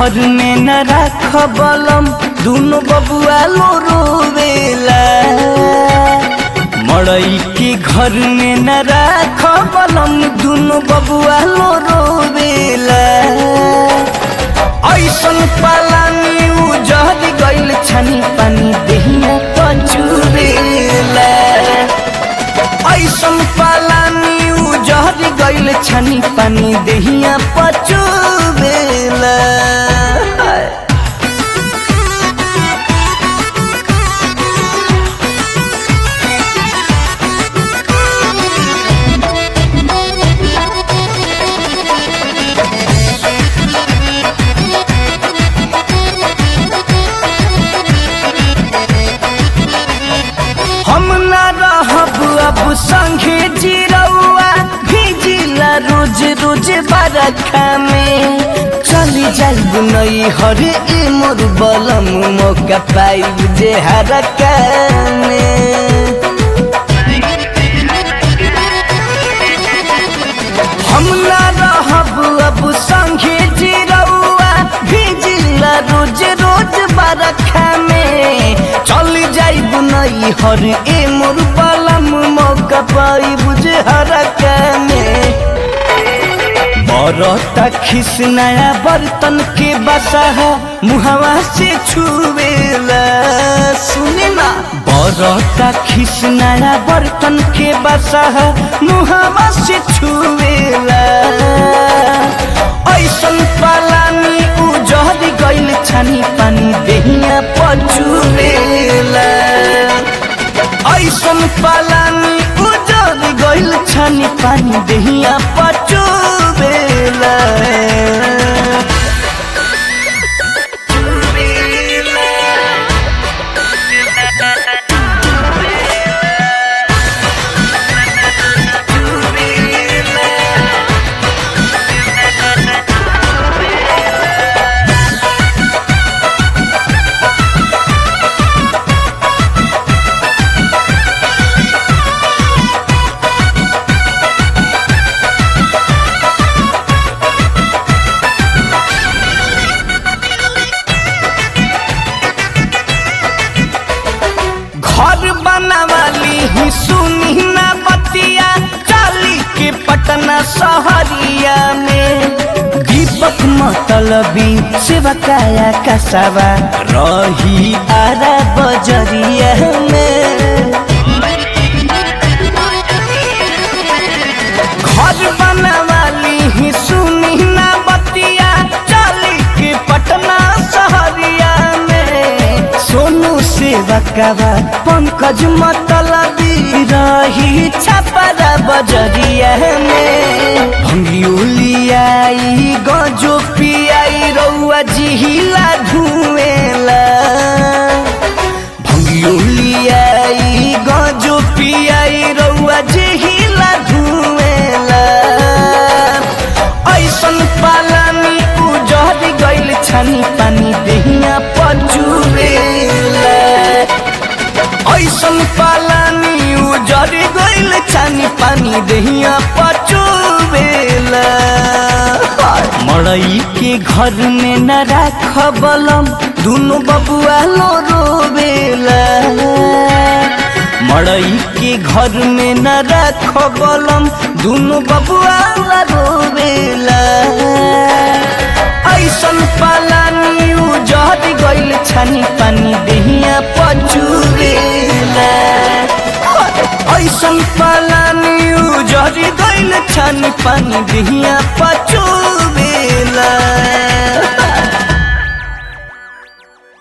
घर में न राख बलम दुनो बबुआ लो रोवेला मड़ई के घर में न राख बलम दुनो बबुआ लो रोवेला ऐसन पालानी उजहर गइल छनी पानी देहिया पचुरेला ऐसन पालानी उजहर गइल छनी पानी देहिया पचुरेला हम ना रहब अब संगे जिरौआ भिजिला रोज रोज बरखा में चली जाइब नई हर ए मोर बलम मौका पाइब जे हरका में हम ना रहब अब संगे जिरौआ भिजिला रोज रोज बरखा में चल जाइब नई हर ए मोर बलम मौका पाई बुझे हरका में बरता खिस नया बर्तन के बसा मुहवा से छुवेला सुने ना बरता खिस नया बर्तन के बसा मुहवा से छुवेला ऐसन पालानी उजहर गइल छानी पानी देहिया पचुवेला ऐसन पालानी उजहर गइल छानी पानी देहिया पचुवेला घर बनावाली ही सुनी ना बतिया चाली के पटना शहरिया में दीपक मतलबी सेवा काया कसवा रही आरा बजरिया में घर बनावाली ही सुनी ना बतिया चाली के पटना शहरिया में सोनू सेवकवा पंकज मतलबी रही छपरा बजरिया में भंगियोलियाई गजो पियाई रौआ जिहिला धुएला भंगियोलियाई गजो पियाई रौआ जिहिला धुएला ऐसन पालानी उजहर गइल छानी पानी देहिया पचुरेला ऐसन पालानी उजहर गइल छानी पानी देहिया पचुरेला मड़ई के घर में न राख बलम दुनो बबुआ लो रोवेला मड़ई के घर में न राख बलम दुनो बबुआ ला रोवेला ऐसन पालानी उजहर गइल छानी पानी देहिया पचुरेला ऐसन पालानी उजहर गइल छानी पानी देहिया पचुरेला